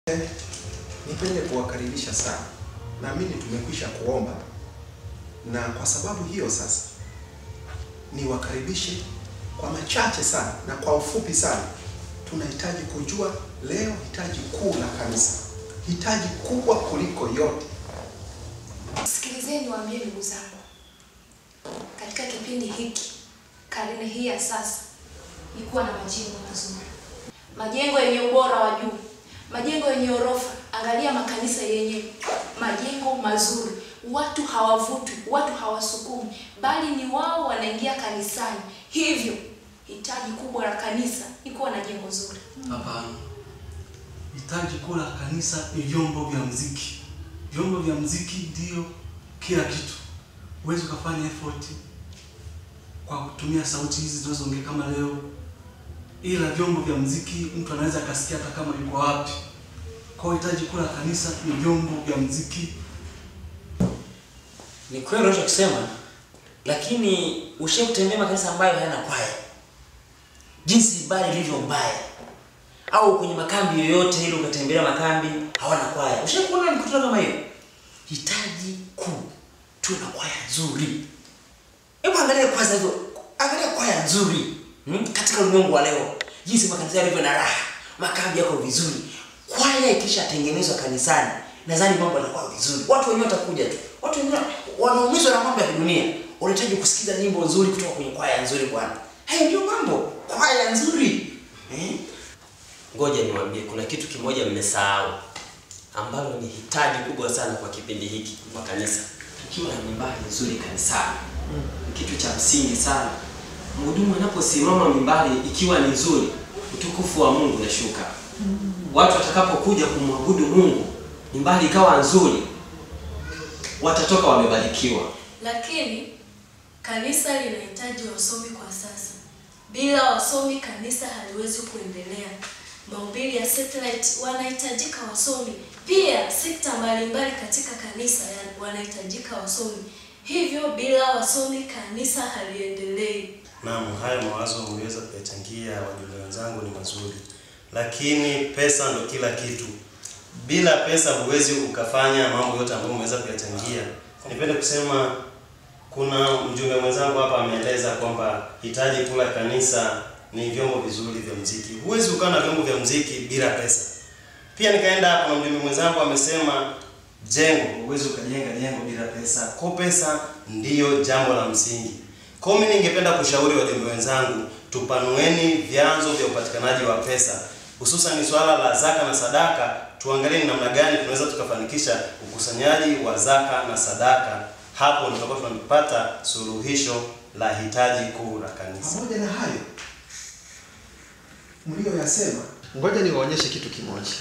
Nipende kuwakaribisha sana. Naamini tumekwisha kuomba, na kwa sababu hiyo sasa niwakaribishe kwa machache sana na kwa ufupi sana. Tunahitaji kujua leo hitaji kuu la kanisa, hitaji kubwa kuliko yote. Sikilizeni niwaambie ndugu zangu, katika kipindi hiki, karne hii ya sasa, ni kuwa na majengo mazuri, majengo yenye ubora wa juu, majengo yenye orofa. Angalia makanisa yenye majengo mazuri, watu hawavutwi, watu hawasukumi, bali ni wao wanaingia kanisani. Hivyo hitaji kubwa la kanisa ni kuwa na jengo zuri. Hapana, hitaji kuu la kanisa ni vyombo vya mziki. Vyombo vya mziki ndio kila kitu. Huwezi ukafanya effort kwa kutumia sauti hizi zinazoongea kama leo, ila vyombo vya mziki mtu anaweza akasikia hata kama yuko wapi. Kwa hiyo hitaji kuu la kanisa ni vyombo vya mziki. Ni kweli unachokisema, lakini ushe kutembea makanisa ambayo hayana kwaya, jinsi ibada ilivyo mbaya, au kwenye makambi yoyote ile ukatembelea makambi hawana kwaya. Ushe kuona mikutano kama hiyo? Hitaji kuu tuwe na kwaya nzuri. Hebu angalia kwanza hizo, angalia kwaya nzuri hmm? katika ulimwengu wa leo, jinsi makanisa yalivyo na raha, makambi yako vizuri. Kwaya ikishatengenezwa kanisani, nadhani mambo yanakuwa vizuri, watu wenyewe watakuja tu. Watu wengine wanaumizwa na mambo ya kidunia, wanahitaji kusikiza nyimbo nzuri kutoka kwenye kwaya nzuri. Bwana, hayo ndio mambo, kwaya nzuri eh? Ngoja niwaambie, kuna kitu kimoja mmesahau ambalo ni hitaji kubwa sana kwa kipindi hiki kwa kanisa. Tukiwa na mimbari nzuri kanisani, ni kitu cha msingi sana. Mhudumu anaposimama mimbari ikiwa ni nzuri, utukufu wa Mungu unashuka. Watu watakapokuja kumwabudu Mungu, mimbari ikawa nzuri, watatoka wamebarikiwa. Lakini kanisa linahitaji wasomi kwa sasa. Bila wasomi kanisa haliwezi kuendelea. Mahubiri ya satellite wanahitajika wasomi, pia sekta mbalimbali katika kanisa ya- wanahitajika wasomi. Hivyo bila wasomi kanisa haliendelei. Naam, haya mawazo umeweza kuyachangia wajumbe wenzangu ni mazuri, lakini pesa ndo kila kitu. Bila pesa huwezi ukafanya mambo yote ambayo umeweza kuyachangia. Nipende kusema kuna mjumbe mwenzangu hapa ameeleza kwamba hitaji kula kanisa ni vyombo vizuri vya mziki. Huwezi ukawa na vyombo vya mziki bila pesa. Pia nikaenda hapa na mjumbe mwenzangu amesema jengo, huwezi ukajenga jengo bila pesa. Kwa pesa ndiyo jambo la msingi. Kwa hiyo mimi ningependa kushauri wajumbe wenzangu, tupanueni vyanzo vya upatikanaji wa pesa, hususan swala la zaka na sadaka. Tuangalie ni namna gani tunaweza tukafanikisha ukusanyaji wa zaka na sadaka. Hapo ndio tutakuwa tunapata suluhisho la hitaji kuu la kanisa. Pamoja na hayo mlioyasema, ngoja niwaonyeshe kitu kimoja.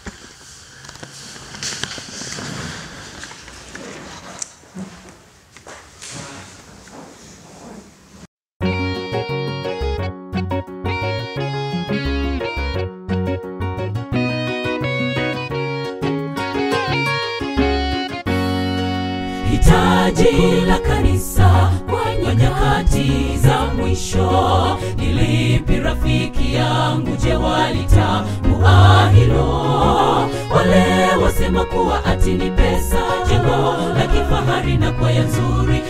hitaji la kanisa kwa nyakati za mwisho ni lipi rafiki yangu je walitambua hilo wale wasema kuwa ati ni pesa jengo la kifahari na kwaya nzuri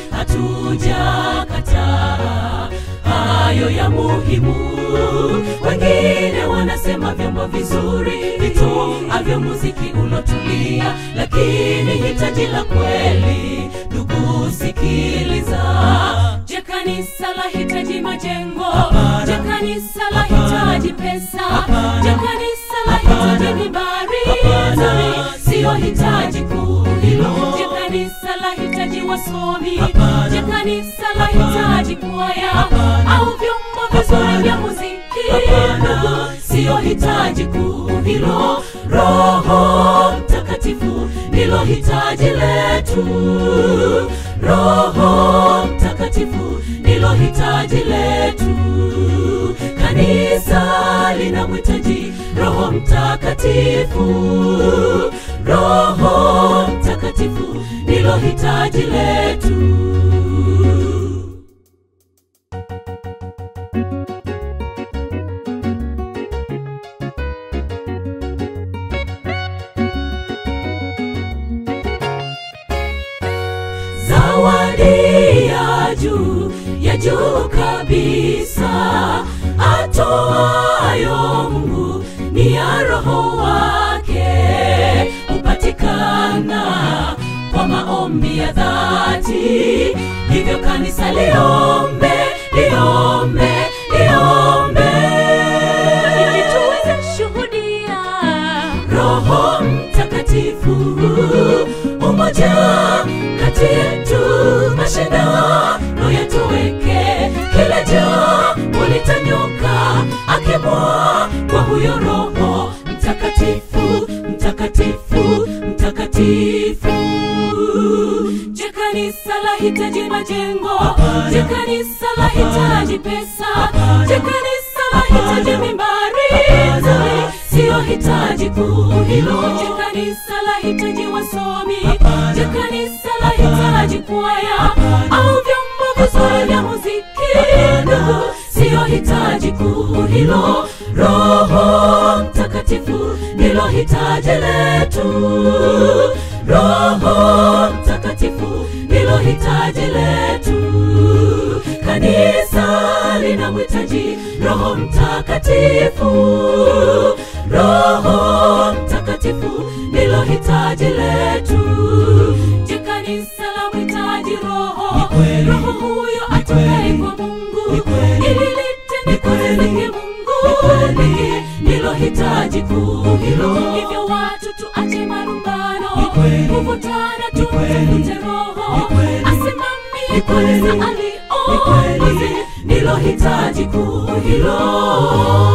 hatujakataa hayo ya muhimu wengine wanasema vyombo vizuri vitu avyo muziki ulotulia lakini hitaji la kweli ndugu sikiliza je kanisa la hitaji majengo je kanisa la hitaji pesa je kanisa la hitaji mibari nzuri siyo hitaji kuu hilo je kanisa la hitaji wasomi je kanisa la hitaji kwaya au vyombo vizuri vya muziki ndugu siyo hitaji kuu hilo roho mtakatifu ndilo hitaji letu roho mtakatifu ndilo hitaji letu kanisa linamhitaji roho mtakatifu roho mtakatifu ndilo hitaji letu ya juu ya juu kabisa atoayo Mungu ni ya roho wake hupatikana kwa maombi ya dhati hivyo kanisa liombe liombe liombe ili tuweze shuhudia roho mtakatifu umoja kati yetu mashindano yatoweke kila jambo litanyuka akimwa kwa huyo roho mtakatifu mtakatifu mtakatifu je kanisa lahitaji majengo je kanisa lahitaji pesa je kanisa lahitaji mimbari siyo hitaji kuu hilo je kanisa lahitaji wasomi je kanisa lahitaji kwaya au vyombo vizuri vya muziki ndugu siyo hitaji kuu hilo roho mtakatifu ndilo hitaji letu roho mtakatifu ndilo hitaji letu kanisa linamhitaji roho mtakatifu roho mtakatifu ndilo hitaji letu je kanisa la mhitaji roho roho huyo atokaye kwa mungu ili litendeke mungu pekee ndilo hitaji kuu hilo hivyo watu tuache marumbano kuvutana tumtafute roho asimamie kwanza aliongozi ndilo hitaji kuu hilo